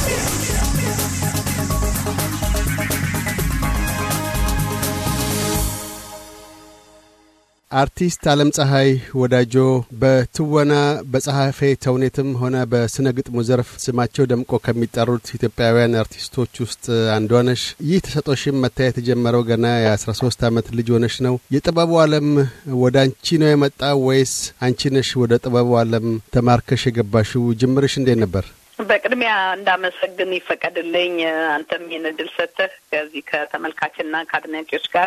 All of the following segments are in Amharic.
አርቲስት አለም ፀሐይ ወዳጆ በትወና በጸሐፌ ተውኔትም ሆነ በስነ ግጥሙ ዘርፍ ስማቸው ደምቆ ከሚጠሩት ኢትዮጵያውያን አርቲስቶች ውስጥ አንዷ ነሽ። ይህ ተሰጦሽም መታየት የጀመረው ገና የአስራ ሶስት ዓመት ልጅ ሆነሽ ነው። የጥበቡ ዓለም ወደ አንቺ ነው የመጣው ወይስ አንቺ ነሽ ወደ ጥበቡ ዓለም ተማርከሽ የገባሽው? ጅምርሽ እንዴት ነበር? በቅድሚያ እንዳመሰግን ይፈቀድልኝ። አንተም ይህን እድል ሰጥተህ ከዚህ ከተመልካችና ከአድናቂዎች ጋር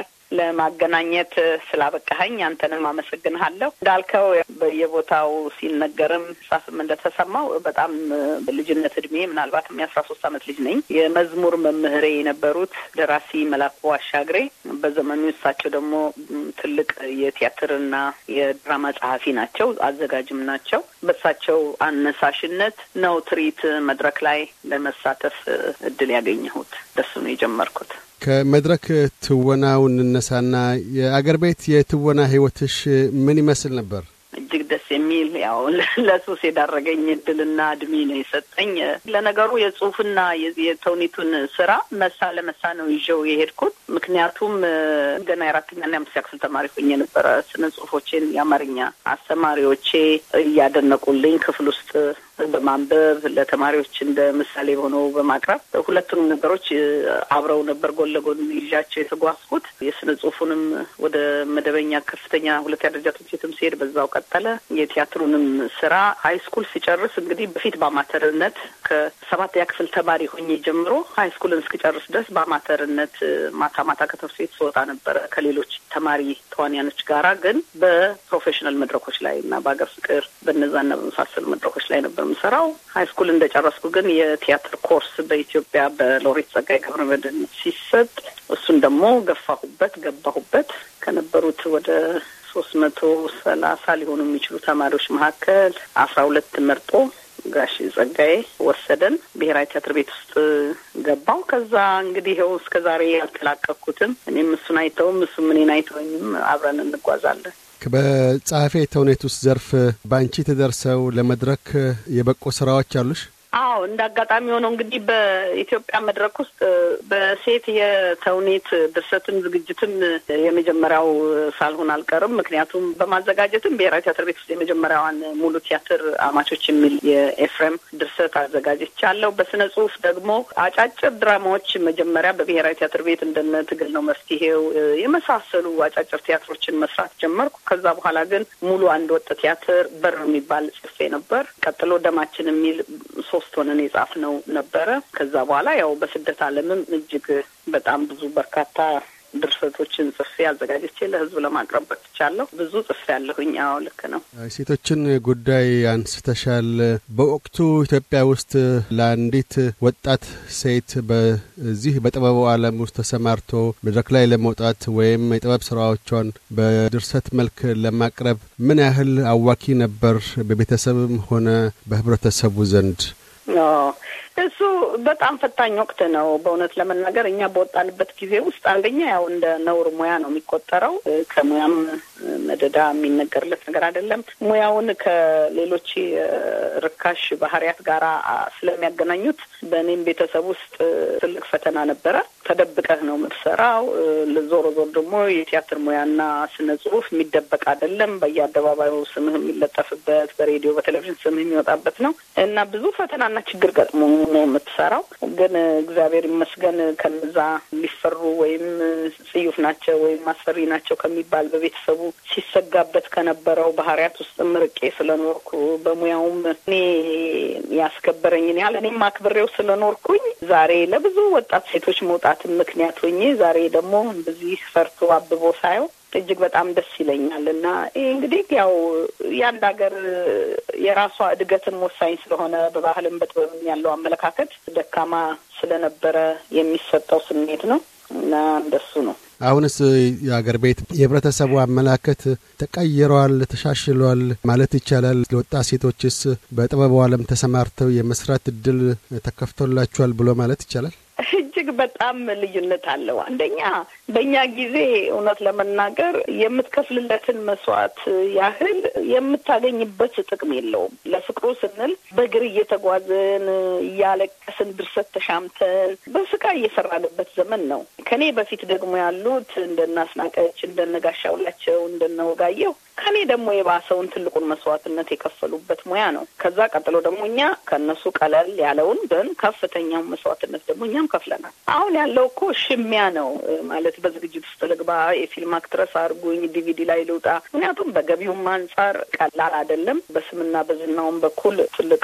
ለማገናኘት ስላበቃኸኝ አንተንም አመሰግንሃለሁ። እንዳልከው በየቦታው ሲነገርም ሳስም እንደተሰማው በጣም በልጅነት እድሜ ምናልባትም የአስራ ሶስት አመት ልጅ ነኝ። የመዝሙር መምህሬ የነበሩት ደራሲ መላኩ አሻግሬ በዘመኑ እሳቸው ደግሞ ትልቅ የቲያትርና የድራማ ጸሐፊ ናቸው፣ አዘጋጅም ናቸው። በእሳቸው አነሳሽነት ነው ትርኢት መድረክ ላይ ለመሳተፍ እድል ያገኘሁት። ደሱ ነው የጀመርኩት። ከመድረክ ትወናው እንነሳና የአገር ቤት የትወና ህይወትሽ ምን ይመስል ነበር? እጅግ ደስ የሚል ያው ለሱስ የዳረገኝ እድልና እድሜ ነው የሰጠኝ። ለነገሩ የጽሁፍና የተውኔቱን ስራ መሳ ለመሳ ነው ይዤው የሄድኩት። ምክንያቱም ገና የአራተኛና የአምስተኛ ክፍል ተማሪ ሆኜ ነበረ ስነ ጽሁፎቼን የአማርኛ አስተማሪዎቼ እያደነቁልኝ ክፍል ውስጥ በማንበብ ለተማሪዎች እንደ ምሳሌ ሆነው በማቅረብ ሁለቱንም ነገሮች አብረው ነበር ጎን ለጎን ይዣቸው የተጓዝኩት። የስነ ጽሁፉንም ወደ መደበኛ ከፍተኛ ሁለተኛ ደረጃ ትምህርት ቤትም ሲሄድ በዛው ቀጠለ። የቲያትሩንም ስራ ሀይ ስኩል ሲጨርስ እንግዲህ በፊት በአማተርነት ከሰባተኛ ክፍል ተማሪ ሆኜ ጀምሮ ሀይ ስኩልን እስክጨርስ ድረስ በአማተርነት ማታ ማታ ከትምህርት ቤት ስወጣ ነበረ ከሌሎች ተማሪ ተዋንያኖች ጋራ ግን በፕሮፌሽናል መድረኮች ላይ እና በሀገር ፍቅር በነዛና በመሳሰሉ መድረኮች ላይ ነበር የምሰራው። ሀይ ስኩል እንደጨረስኩ ግን የቲያትር ኮርስ በኢትዮጵያ በሎሬት ጸጋዬ ገብረመድህን ሲሰጥ እሱን ደግሞ ገፋሁበት፣ ገባሁበት ከነበሩት ወደ ሶስት መቶ ሰላሳ ሊሆኑ የሚችሉ ተማሪዎች መካከል አስራ ሁለት መርጦ ጋሽ ጸጋዬ ወሰደን። ብሔራዊ ቲያትር ቤት ውስጥ ገባው። ከዛ እንግዲህ ይኸው እስከ ዛሬ ያልተላቀቅኩትም እኔም እሱን አይተውም እሱም እኔን አይተወኝም አብረን እንጓዛለን። በጸሐፌ ተውኔት ውስጥ ዘርፍ በአንቺ ተደርሰው ለመድረክ የበቁ ስራዎች አሉሽ? አዎ እንደ አጋጣሚ ሆነው እንግዲህ በኢትዮጵያ መድረክ ውስጥ በሴት የተውኔት ድርሰትም ዝግጅትም የመጀመሪያው ሳልሆን አልቀርም። ምክንያቱም በማዘጋጀትም ብሔራዊ ቲያትር ቤት ውስጥ የመጀመሪያዋን ሙሉ ቲያትር አማቾች የሚል የኤፍሬም ድርሰት አዘጋጅቻለሁ። በስነ ጽሁፍ ደግሞ አጫጭር ድራማዎች መጀመሪያ በብሔራዊ ቲያትር ቤት እንደነ ትግል ነው መፍትሄው የመሳሰሉ አጫጭር ቲያትሮችን መስራት ጀመርኩ። ከዛ በኋላ ግን ሙሉ አንድ ወጥ ቲያትር በር የሚባል ጽፌ ነበር። ቀጥሎ ደማችን የሚል ሶስት ሆነን የጻፍነው ነበረ። ከዛ በኋላ ያው በስደት ዓለምም እጅግ በጣም ብዙ በርካታ ድርሰቶችን ጽፌ አዘጋጅቼ ለሕዝብ ለማቅረብ በቅቻለሁ። ብዙ ጽፌ ያለሁኝ። አዎ ልክ ነው። ሴቶችን ጉዳይ አንስተሻል። በወቅቱ ኢትዮጵያ ውስጥ ለአንዲት ወጣት ሴት በዚህ በጥበቡ ዓለም ውስጥ ተሰማርቶ መድረክ ላይ ለመውጣት ወይም የጥበብ ስራዎቿን በድርሰት መልክ ለማቅረብ ምን ያህል አዋኪ ነበር በቤተሰብም ሆነ በህብረተሰቡ ዘንድ? እሱ በጣም ፈታኝ ወቅት ነው። በእውነት ለመናገር እኛ በወጣንበት ጊዜ ውስጥ አንደኛ ያው እንደ ነውር ሙያ ነው የሚቆጠረው። ከሙያም መደዳ የሚነገርለት ነገር አይደለም። ሙያውን ከሌሎች ርካሽ ባህሪያት ጋር ስለሚያገናኙት በእኔም ቤተሰብ ውስጥ ትልቅ ፈተና ነበረ። ተደብቀህ ነው የምትሰራው። ዞሮ ዞር ደግሞ የቲያትር ሙያና ስነ ጽሁፍ የሚደበቅ አይደለም። በየአደባባዩ ስምህ የሚለጠፍበት፣ በሬዲዮ በቴሌቪዥን ስምህ የሚወጣበት ነው እና ብዙ ፈተናና ችግር ገጥሞ ነው የምትሰራው። ግን እግዚአብሔር ይመስገን ከነዛ ሊፈሩ ወይም ጽዩፍ ናቸው ወይም አስፈሪ ናቸው ከሚባል በቤተሰቡ ሲሰጋበት ከነበረው ባህሪያት ውስጥ ምርቄ ስለኖርኩ በሙያውም እኔ ያስከበረኝን ያህል እኔም አክብሬው ስለኖርኩኝ ዛሬ ለብዙ ወጣት ሴቶች መውጣትን ምክንያት ሆኜ ዛሬ ደግሞ በዚህ ፈርቶ አብቦ ሳየው እጅግ በጣም ደስ ይለኛል እና ይህ እንግዲህ ያው የአንድ ሀገር የራሷ እድገትን ወሳኝ ስለሆነ በባህልም በጥበብም ያለው አመለካከት ደካማ ስለነበረ የሚሰጠው ስሜት ነው እና እንደሱ ነው። አሁንስ የአገር ቤት የህብረተሰቡ አመላከት ተቀይሯል፣ ተሻሽሏል ማለት ይቻላል። ለወጣት ሴቶችስ በጥበቡ ዓለም ተሰማርተው የመስራት እድል ተከፍቶላቸዋል ብሎ ማለት ይቻላል? እጅግ በጣም ልዩነት አለው። አንደኛ በእኛ ጊዜ እውነት ለመናገር የምትከፍልለትን መስዋዕት ያህል የምታገኝበት ጥቅም የለውም። ለፍቅሩ ስንል በእግር እየተጓዝን እያለቀስን ድርሰት ተሻምተን በስቃይ እየሰራንበት ዘመን ነው። ከኔ በፊት ደግሞ ያሉት እንደነ አስናቀች፣ እንደነ ጋሻውላቸው፣ እንደነ ወጋየሁ ከኔ ደግሞ የባሰውን ትልቁን መስዋዕትነት የከፈሉበት ሙያ ነው። ከዛ ቀጥሎ ደግሞ እኛ ከእነሱ ቀለል ያለውን ግን ከፍተኛውን መስዋዕትነት ደግሞ እኛም ከፍለናል። አሁን ያለው እኮ ሽሚያ ነው ማለት በዝግጅት ውስጥ ልግባ፣ የፊልም አክትረስ አድርጉኝ፣ ዲቪዲ ላይ ልውጣ። ምክንያቱም በገቢውም አንጻር ቀላል አይደለም። በስምና በዝናውም በኩል ትልቅ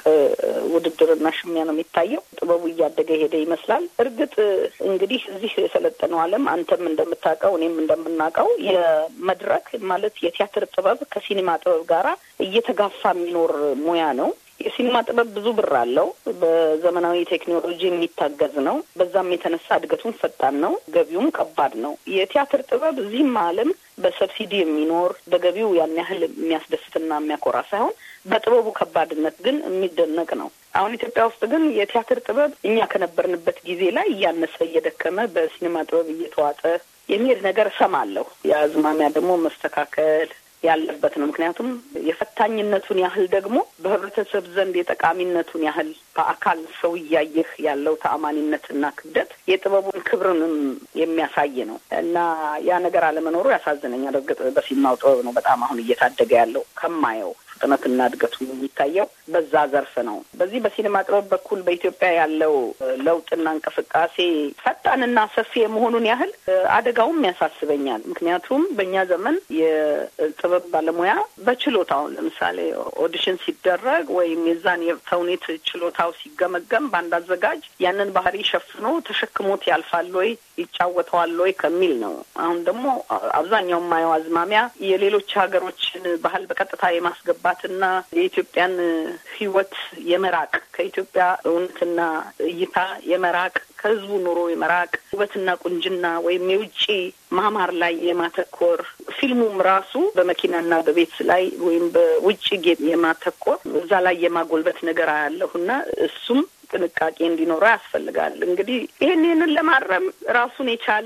ውድድርና ሽሚያ ነው የሚታየው። ጥበቡ እያደገ ሄደ ይመስላል። እርግጥ እንግዲህ እዚህ የሰለጠነው ዓለም አንተም እንደምታውቀው እኔም እንደምናውቀው የመድረክ ማለት የቲያትር ጥበብ ከሲኒማ ጥበብ ጋራ እየተጋፋ የሚኖር ሙያ ነው። የሲኒማ ጥበብ ብዙ ብር አለው። በዘመናዊ ቴክኖሎጂ የሚታገዝ ነው። በዛም የተነሳ እድገቱም ፈጣን ነው፣ ገቢውም ከባድ ነው። የቲያትር ጥበብ እዚህም ዓለም በሰብሲዲ የሚኖር በገቢው ያን ያህል የሚያስደስትና የሚያኮራ ሳይሆን በጥበቡ ከባድነት ግን የሚደነቅ ነው። አሁን ኢትዮጵያ ውስጥ ግን የቲያትር ጥበብ እኛ ከነበርንበት ጊዜ ላይ እያነሰ እየደከመ በሲኒማ ጥበብ እየተዋጠ የሚሄድ ነገር እሰማለሁ። የአዝማሚያ ደግሞ መስተካከል ያለበት ነው። ምክንያቱም የፈታኝነቱን ያህል ደግሞ በህብረተሰብ ዘንድ የጠቃሚነቱን ያህል በአካል ሰው እያየህ ያለው ተአማኒነትና ክብደት የጥበቡን ክብርንም የሚያሳይ ነው እና ያ ነገር አለመኖሩ ያሳዝነኛል። እርግጥ በሲኒማው ጥበብ ነው በጣም አሁን እየታደገ ያለው ከማየው ፍጥነትና እድገቱ የሚታየው በዛ ዘርፍ ነው። በዚህ በሲኒማ ጥበብ በኩል በኢትዮጵያ ያለው ለውጥና እንቅስቃሴ ፈጣንና ሰፊ የመሆኑን ያህል አደጋውም ያሳስበኛል። ምክንያቱም በእኛ ዘመን የጥበብ ባለሙያ በችሎታው ለምሳሌ ኦዲሽን ሲደረግ ወይም የዛን የተውኔት ችሎታው ሲገመገም በአንድ አዘጋጅ ያንን ባህሪ ሸፍኖ ተሸክሞት ያልፋል ወይ ይጫወተዋል ወይ ከሚል ነው። አሁን ደግሞ አብዛኛው የማየው አዝማሚያ የሌሎች ሀገሮችን ባህል በቀጥታ የማስገባትና የኢትዮጵያን ሕይወት የመራቅ ከኢትዮጵያ እውነትና እይታ የመራቅ ከህዝቡ ኑሮ የመራቅ ውበትና ቁንጅና ወይም የውጭ ማማር ላይ የማተኮር ፊልሙም ራሱ በመኪናና በቤት ላይ ወይም በውጭ ጌጥ የማተኮር እዛ ላይ የማጎልበት ነገር አያለሁና እሱም ጥንቃቄ እንዲኖረው ያስፈልጋል። እንግዲህ ይህን ይህንን ለማረም ራሱን የቻለ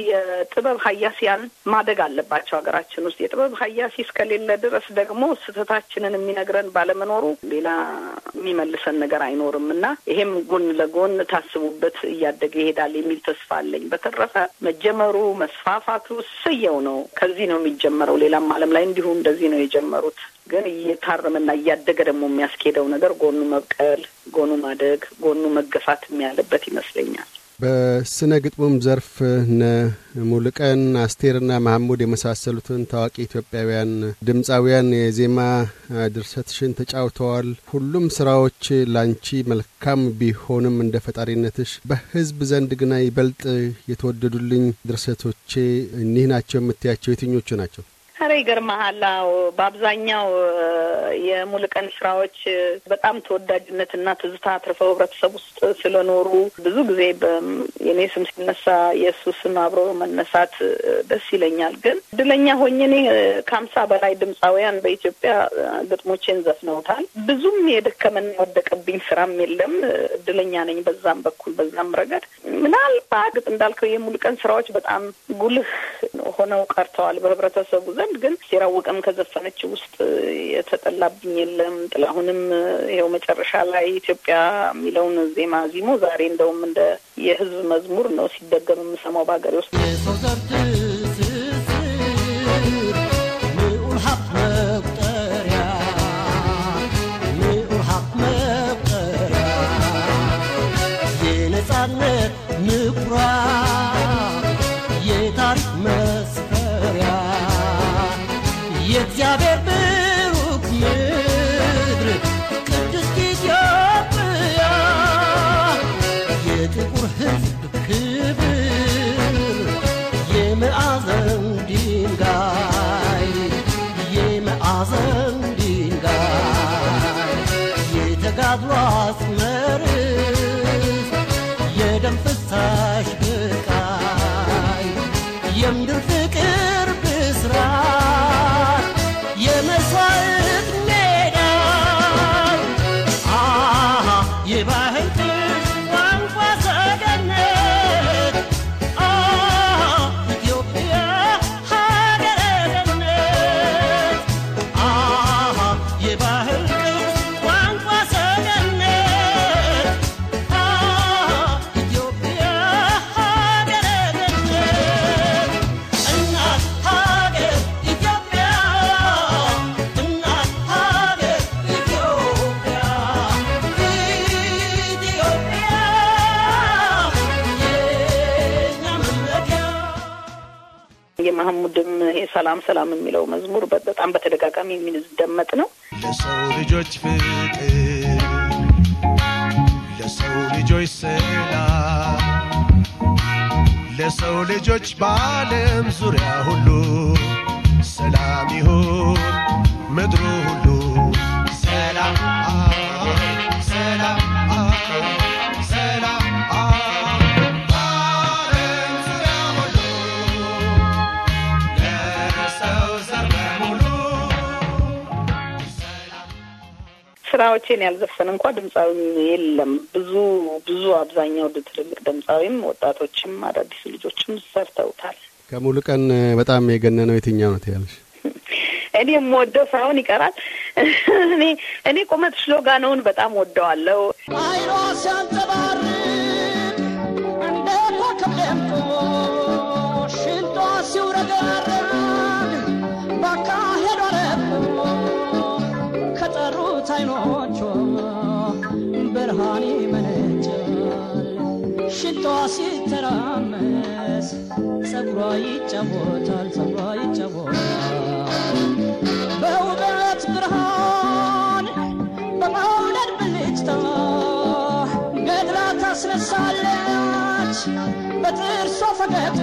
የጥበብ ሀያሲያን ማደግ አለባቸው ሀገራችን ውስጥ። የጥበብ ሀያሲ እስከሌለ ድረስ ደግሞ ስህተታችንን የሚነግረን ባለመኖሩ ሌላ የሚመልሰን ነገር አይኖርም እና ይሄም ጎን ለጎን ታስቡበት እያደገ ይሄዳል የሚል ተስፋ አለኝ። በተረፈ መጀመሩ መስፋፋቱ እሰየው ነው። ከዚህ ነው የሚጀመረው። ሌላም ዓለም ላይ እንዲሁ እንደዚህ ነው የጀመሩት። ግን እየታረመና እያደገ ደግሞ የሚያስኬደው ነገር ጎኑ መብቀል፣ ጎኑ ማደግ፣ ጎኑ መገፋትም ያለበት ይመስለኛል። በስነ ግጥሙም ዘርፍ እነ ሙሉቀን አስቴርና መሐሙድ የመሳሰሉትን ታዋቂ ኢትዮጵያውያን ድምፃውያን የዜማ ድርሰትሽን ተጫውተዋል። ሁሉም ስራዎች ላንቺ መልካም ቢሆንም እንደ ፈጣሪነትሽ በሕዝብ ዘንድ ግና ይበልጥ የተወደዱልኝ ድርሰቶቼ እኒህ ናቸው የምትያቸው የትኞቹ ናቸው? ኧረ ይገርመሃል። አዎ በአብዛኛው የሙሉቀን ስራዎች በጣም ተወዳጅነትና ትዝታ አትርፈው ህብረተሰብ ውስጥ ስለኖሩ ብዙ ጊዜ የኔ ስም ሲነሳ የእሱ ስም አብሮ መነሳት ደስ ይለኛል። ግን እድለኛ ሆኜ እኔ ከሀምሳ በላይ ድምፃውያን በኢትዮጵያ ግጥሞቼን ዘፍነውታል። ብዙም የደከመና የወደቀብኝ ስራም የለም። እድለኛ ነኝ በዛም በኩል በዛም ረገድ ምናልባት ግጥ እንዳልከው የሙሉቀን ስራዎች በጣም ጉልህ ሆነው ቀርተዋል በህብረተሰቡ ዘንድ ግን ሲራውቅም ከዘፈነች ውስጥ የተጠላብኝ የለም። ጥላሁንም ይኸው መጨረሻ ላይ ኢትዮጵያ የሚለውን ዜማ ዚሞ ዛሬ እንደውም እንደ የህዝብ መዝሙር ነው ሲደገም የምሰማው በሀገሬ ውስጥ የሰው ዘር ትስስር ልዑል ሀብት መቁጠሪያ ልዑል ሀብት መቁጠሪያ የነጻነት ምኩራብ የታሪክ መስፈሪያ የእግዚአብሔር ብሩክ ምድር ቅድስት ኢትዮጵያ የጥቁር ሕዝብ ክብር የመዓዘን ድንጋይ የመዓዘን ድንጋይ የተጋድሎ አስመርስ የደም ፍሳሽ ብቃይ የምድር ፍቅር ብስራት የመስዋዕት ሜዳ አሃ የባህል ቋንቋ ሰገነት ማህሙድም ይሄ ሰላም ሰላም የሚለው መዝሙር በጣም በተደጋጋሚ የሚደመጥ ነው። ለሰው ልጆች ፍቅር፣ ለሰው ልጆች ሰላም፣ ለሰው ልጆች በዓለም ዙሪያ ሁሉ ሰላም ይሁን ምድሩ ሁሉ ሰላም ሰላም ሰላም በዓለም ዙሪያ ሁሉ ለሰው ዘር በሙሉ ስራዎቼን ያልዘፈን እንኳ ድምፃዊ የለም። ብዙ ብዙ አብዛኛው ትልልቅ ድምፃዊም ወጣቶችም አዳዲስ ልጆችም ሰርተውታል። ከሙሉ ቀን በጣም የገነነው የትኛው ነው ትያለሽ? እኔ የምወደው ሳይሆን ይቀራል። እኔ እኔ ቁመት ሽሎጋነውን በጣም ወደዋለሁ። አይኗ ሲያንጸባርቅ እንደ ኮከብ ደምቆ ሽንጧ ሲውረገረግ ባካሄዷ ረቆ ከጠሩት አይኖቿ ብርሃን ይመነጫል። ሽንጧ ሲተራመስ ጸጉሯ ይጫወታል፣ ጸጉሯ ይጫወታል በውበት ብርሃን በመውደድ ብልጭታ ገድላ ታስነሳለች በጥርሷ ፈገግታ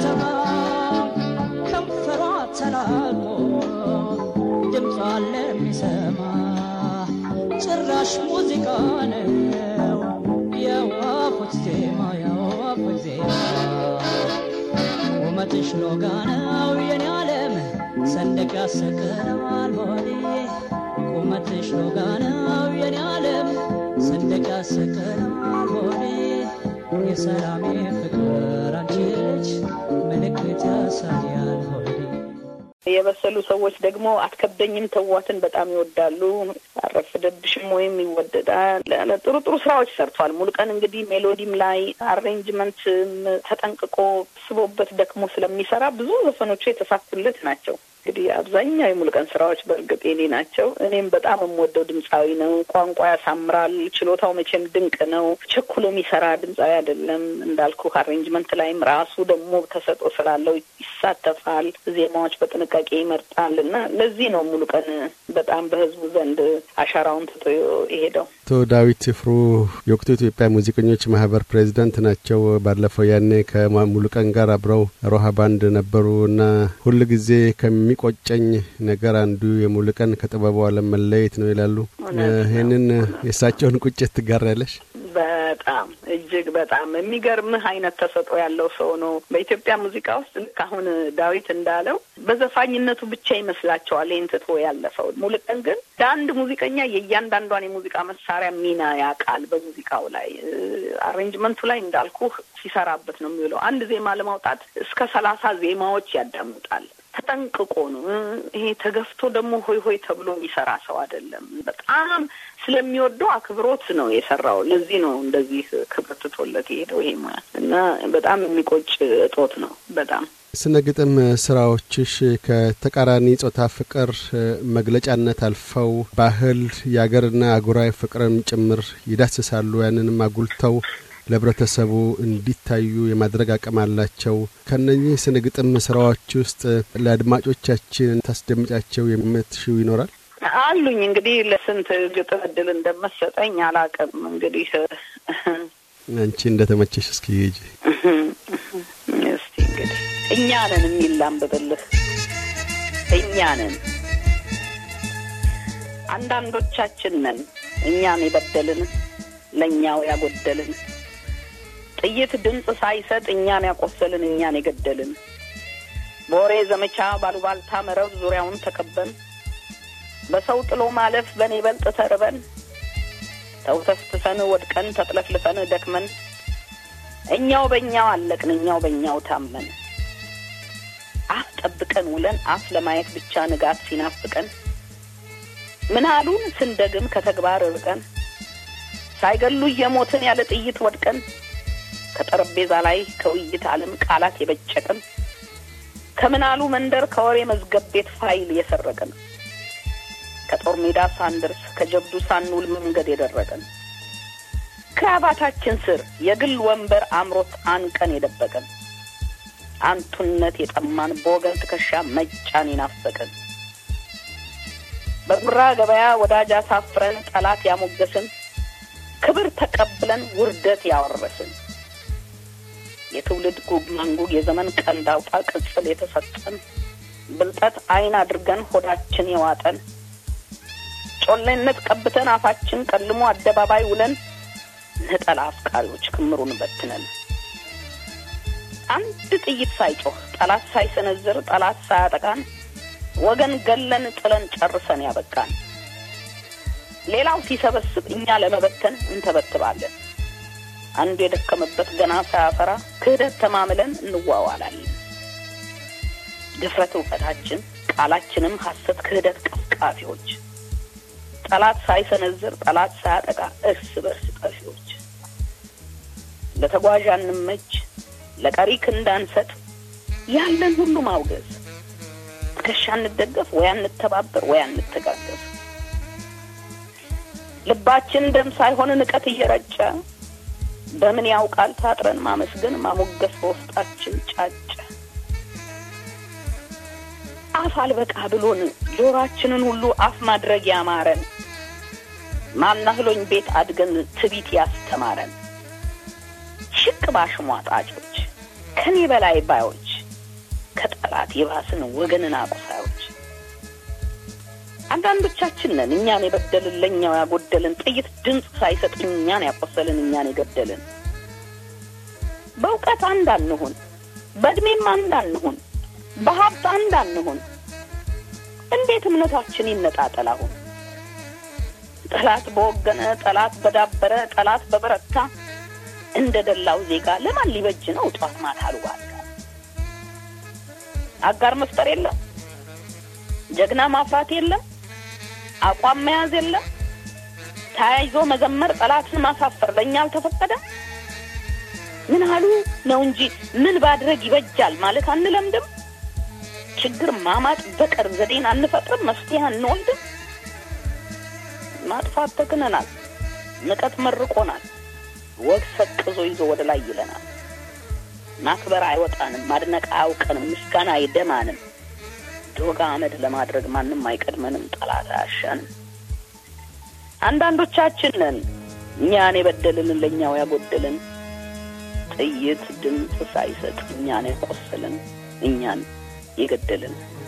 ከንፈሯ ተላቆ ድምጿ ለሚሰማ ጭራሽ ሙዚቃ ነው የወፎች ዜማ የወፎች ዜማ ቁመትሽ ሎጋ ነው የኔ ዓለም ሰንደቅ ያሰቀለዋል ሆዴ ቁመትሽ ሎጋ ነው የኔ ዓለም ሰንደቅ ያሰቀለዋል ሆዴ የሰላሜ ፍቅር አንቺ ልጅ ምልክት ያሳያል ሆዴ የበሰሉ ሰዎች ደግሞ አትከብደኝም ተዋትን በጣም ይወዳሉ። አረፍደብሽም ወይም ይወደዳል። ጥሩ ጥሩ ስራዎች ሰርቷል። ሙሉቀን እንግዲህ ሜሎዲም ላይ አሬንጅመንትም ተጠንቅቆ ስቦበት ደክሞ ስለሚሰራ ብዙ ዘፈኖቹ የተሳኩለት ናቸው። እንግዲህ አብዛኛው የሙሉቀን ስራዎች በእርግጥ የኔ ናቸው። እኔም በጣም የምወደው ድምፃዊ ነው። ቋንቋ ያሳምራል። ችሎታው መቼም ድንቅ ነው። ቸኩሎ የሚሰራ ድምፃዊ አይደለም። እንዳልኩ አሬንጅመንት ላይም ራሱ ደግሞ ተሰጥኦ ስላለው ይሳተፋል። ዜማዎች በጥንቃቄ ይመርጣል እና ለዚህ ነው ሙሉቀን በጣም በህዝቡ ዘንድ አሻራውን ትቶ የሄደው። አቶ ዳዊት ፍሩ የወቅቱ የኢትዮጵያ ሙዚቀኞች ማህበር ፕሬዚዳንት ናቸው። ባለፈው ያኔ ከሙሉቀን ጋር አብረው ሮሃ ባንድ ነበሩ እና ሁል ጊዜ ከሚቆጨኝ ነገር አንዱ የሙሉቀን ከጥበቡ ዓለም መለየት ነው ይላሉ። ይህንን የእሳቸውን ቁጭት ትጋሪያለሽ? በጣም እጅግ በጣም የሚገርምህ አይነት ተሰጥኦ ያለው ሰው ነው። በኢትዮጵያ ሙዚቃ ውስጥ ልክ አሁን ዳዊት እንዳለው በዘፋኝነቱ ብቻ ይመስላቸዋል ይህን ትቶ ያለፈው። ሙሉቀን ግን ለአንድ ሙዚቀኛ የእያንዳንዷን የሙዚቃ መሳሪያ ሚና ያውቃል። በሙዚቃው ላይ አሬንጅመንቱ ላይ እንዳልኩ ሲሰራበት ነው የሚውለው። አንድ ዜማ ለማውጣት እስከ ሰላሳ ዜማዎች ያዳምጣል። ተጠንቅቆ ነው። ይሄ ተገፍቶ ደግሞ ሆይ ሆይ ተብሎ የሚሰራ ሰው አይደለም። በጣም ስለሚወደው አክብሮት ነው የሰራው። ለዚህ ነው እንደዚህ ክብር ትቶለት የሄደው ይሄ ሙያ እና በጣም የሚቆጭ እጦት ነው በጣም ስነ ግጥም ስራዎችሽ ከተቃራኒ ጾታ ፍቅር መግለጫነት አልፈው ባህል፣ የአገርና አህጉራዊ ፍቅርም ጭምር ይዳስሳሉ። ያንንም አጉልተው ለህብረተሰቡ እንዲታዩ የማድረግ አቅም አላቸው። ከነኚህ ስነ ግጥም ስራዎች ውስጥ ለአድማጮቻችን ታስደምጫቸው የምትሽው ይኖራል? አሉኝ እንግዲህ ለስንት ግጥም እድል እንደመሰጠኝ አላውቅም። እንግዲህ አንቺ እንደተመቸሽ እስኪ ሂጂ። እስቲ እንግዲህ እኛ ነን የሚል ላንብብልህ። እኛ ነን አንዳንዶቻችን ነን እኛን የበደልን ለእኛው ያጎደልን ጥይት ድምፅ ሳይሰጥ እኛን ያቆሰልን እኛን የገደልን በወሬ ዘመቻ ባሉባልታ መረብ ዙሪያውን ተከበን በሰው ጥሎ ማለፍ በኔ በልጥ ተርበን ተውተፍትፈን ወድቀን ተጥለፍልፈን ደክመን እኛው በእኛው አለቅን እኛው በእኛው ታመን አፍ ጠብቀን ውለን አፍ ለማየት ብቻ ንጋት ሲናፍቀን ምን አሉን ስንደግም ከተግባር ርቀን ሳይገሉ እየሞትን ያለ ጥይት ወድቀን ከጠረጴዛ ላይ ከውይይት ዓለም ቃላት የበጨቅን ከምናሉ መንደር ከወሬ መዝገብ ቤት ፋይል የሰረቅን ከጦር ሜዳ ሳንደርስ ከጀብዱ ሳንውል መንገድ የደረቀን ክራባታችን ስር የግል ወንበር አምሮት አንቀን የደበቀን አንቱነት የጠማን በወገን ትከሻ መጫን ይናፈቅን በጉራ ገበያ ወዳጅ አሳፍረን ጠላት ያሞገስን ክብር ተቀብለን ውርደት ያወረስን የትውልድ ጉግ ማንጉግ የዘመን ቀንድ አውጣ ቅጽል የተሰጠን ብልጠት አይን አድርገን ሆዳችን የዋጠን ጮሌነት ቀብተን አፋችን ቀልሞ አደባባይ ውለን ነጠላ አፍቃሪዎች ክምሩን በትነን አንድ ጥይት ሳይጮህ ጠላት ሳይሰነዝር ጠላት ሳያጠቃን ወገን ገለን ጥለን ጨርሰን ያበቃን ሌላው ሲሰበስብ እኛ ለመበተን እንተበትባለን። አንዱ የደከመበት ገና ሳያፈራ ክህደት ተማምለን እንዋዋላለን። ድፍረት እውቀታችን፣ ቃላችንም ሐሰት ክህደት ቀፍቃፊዎች፣ ጠላት ሳይሰነዝር ጠላት ሳያጠቃ እርስ በርስ ጠፊዎች፣ ለተጓዥ አንመች ለቀሪ ክንድ አንሰጥ፣ ያለን ሁሉ ማውገዝ፣ ትከሻ እንደገፍ ወይ አንተባበር ወይ አንተጋገፍ። ልባችን ደም ሳይሆን ንቀት እየረጨ በምን ያውቃል ታጥረን ማመስገን ማሞገስ በውስጣችን ጫጨ። አፍ አልበቃ ብሎን ጆሯችንን ሁሉ አፍ ማድረግ ያማረን ማናህሎኝ ቤት አድገን ትቢት ያስተማረን ሽቅ ባሽሟጣጮች ከኔ በላይ ባዮች ከጠላት የባስን ወገንን አቁሳዮች አንዳንዶቻችን ነን እኛን የበደልን ለእኛው ያጎደልን ጥይት ድምፅ ሳይሰጥ እኛን ያቆሰልን እኛን የገደልን። በእውቀት አንድ አንሁን፣ በእድሜም አንድ አንሁን፣ በሀብት አንድ አንሁን። እንዴት እምነታችን ይነጣጠል አሁን? ጠላት በወገነ፣ ጠላት በዳበረ፣ ጠላት በበረታ እንደ ደላው ዜጋ ለማን ሊበጅ ነው ጧት ማታ አሉባልታ? አጋር መፍጠር የለም፣ ጀግና ማፍራት የለም፣ አቋም መያዝ የለም፣ ተያይዞ መዘመር፣ ጠላትን ማሳፈር ለእኛ አልተፈቀደም። ምን አሉ ነው እንጂ ምን ባድረግ ይበጃል ማለት አንለምድም። ችግር ማማጥ በቀር ዘዴን አንፈጥርም፣ መፍትሄ አንወልድም። ማጥፋት ተክነናል፣ ንቀት መርቆናል፣ ወግ ሰቅዞ ይዞ ወደ ላይ ይለናል። ማክበር አይወጣንም፣ ማድነቅ አያውቀንም፣ ምስጋና አይደማንም። ዶግ አመድ ለማድረግ ማንም አይቀድመንም፣ ጠላት አያሻንም። አንዳንዶቻችን ነን እኛን የበደልን ለእኛው ያጎደልን ጥይት ድምፅ ሳይሰጥ እኛን የቆሰልን እኛን የገደልን